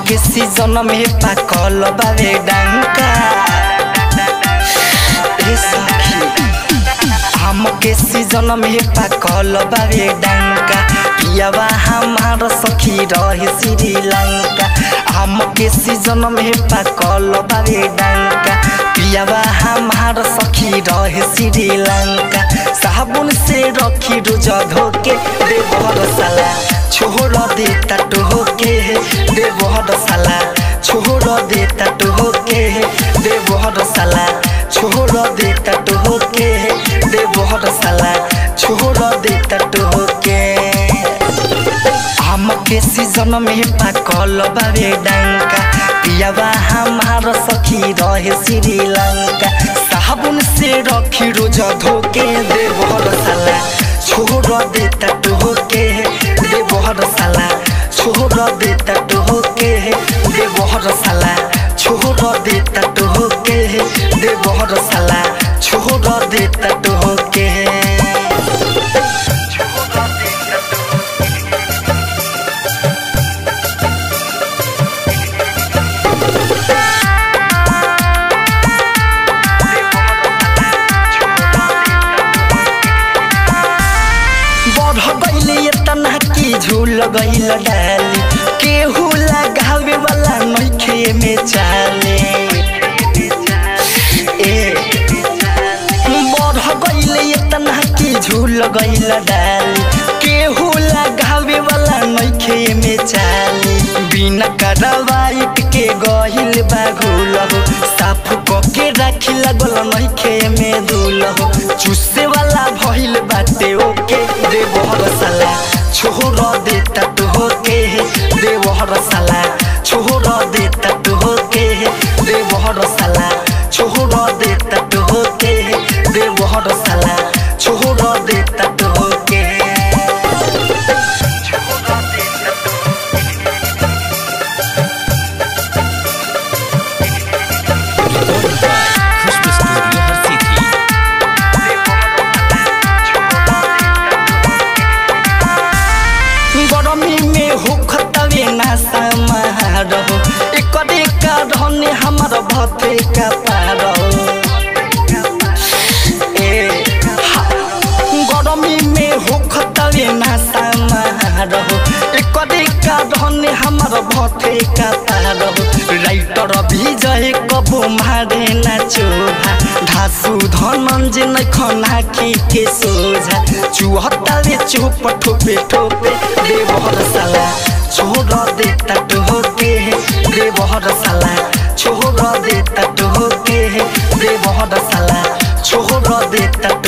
के सीजन में पाकल बावे डंका ए सखी आम के सीजन में पाकल बावे डंका पियावा हमार सखी रहे श्रीलंका आम के सीजन में पाकल बावे डंका पियावा हमार सखी रहे श्रीलंका साबुन से रखी रोज धोके देवर साला छोड़ दे तटो के देवर साला छोड़ दे तटो के देवर साला छोड़ दे तटो के देवर साला छोड़ दे तटो के आम के सीजन में पाकल बावे डंका पियावा हमार सखी रहे श्रीलंका साबुन से रखी रोज धोके देवर साला छोड़ दे तटो के देवर साला छोड़ दे तटो के देवर साला छोड़ दे तटो के देवर साला छोड़ दे तटो के बढ़ गईले इतना की झूल गईल डाली केहू लगावे वाला नइखे में चाले ए बढ़ गईले इतना की झूल गईल डाली केहू लगावे वाला नइखे में चाले बिना करवाइट के गहिल बाघुल हो साफ क के राखी लागल नइखे में धुल हो चुसे वाला भइल बाटे ओके देवहर साला छोड़ दे तट होके देवहर साला छोड़ दे तट होके देवहर साला छोड़ दे तट होके देवहर साला छोड़ दे तट होके खुशबू स्टूडियो हर सिटी गरमी में होखतवे ना समारोह एकरे कारण हमर भथे का पारो ए हा, गरमी में होखतवे ना समारोह एकरे कारण हमर भथे का पारो राइटर विजय कबो मारे ना चोभा धासु धनंजय नै खना के के सोझा चुहत्ताले चुप ठोपे ठोपे देवहर साला छोड़ दे तट होके देवहर साला छोड़ दे तट होके देवहर साला छोड़ दे तट